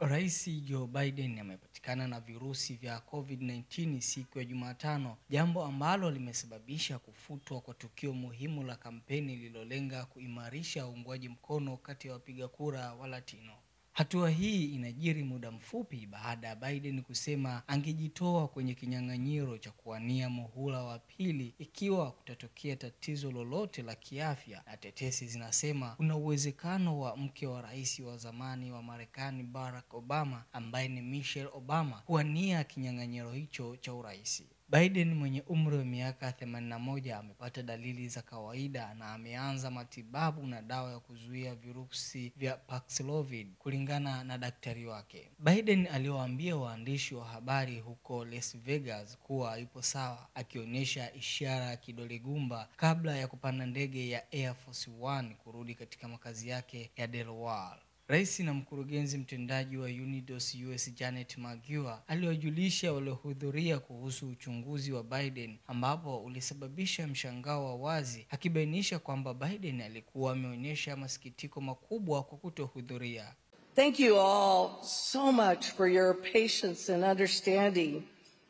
Rais Joe Biden amepatikana na virusi vya COVID-19 siku ya Jumatano, jambo ambalo limesababisha kufutwa kwa tukio muhimu la kampeni lililolenga kuimarisha uungwaji mkono kati ya wapiga kura wa Latino. Hatua hii inajiri muda mfupi baada ya Biden kusema angejitoa kwenye kinyang'anyiro cha kuwania muhula wa pili ikiwa kutatokea tatizo lolote la kiafya, na tetesi zinasema kuna uwezekano wa mke wa rais wa zamani wa Marekani Barack Obama ambaye ni Michelle Obama kuwania kinyang'anyiro hicho cha urais. Biden mwenye umri wa miaka 81 amepata dalili za kawaida na ameanza matibabu na dawa ya kuzuia virusi vya Paxlovid kulingana na daktari wake. Biden aliwaambia waandishi wa habari huko Las Vegas kuwa yupo sawa, akionyesha ishara ya kidole gumba kabla ya kupanda ndege ya Air Force One kurudi katika makazi yake ya Delaware. Rais na mkurugenzi mtendaji wa Unidos US Janet Magua aliwajulisha waliohudhuria kuhusu uchunguzi wa Biden ambapo ulisababisha mshangao wa wazi, akibainisha kwamba Biden alikuwa ameonyesha masikitiko makubwa kwa kutohudhuria. Thank you all so much for your patience and understanding.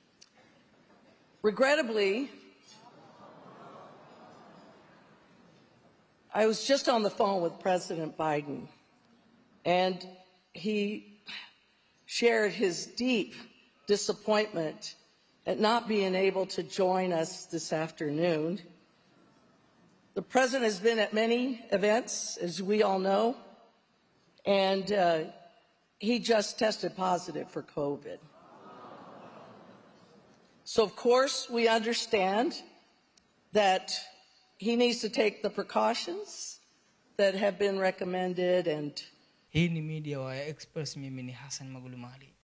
Regrettably, I was just on the phone with President Biden, and he shared his deep disappointment at not being able to join us this afternoon. The president has been at many events, as we all know, and uh, he just tested positive for COVID. So, of course, we understand that he needs to take the precautions that have been recommended and Hii ni Media Wire Express, mimi ni Hassan Magulumali.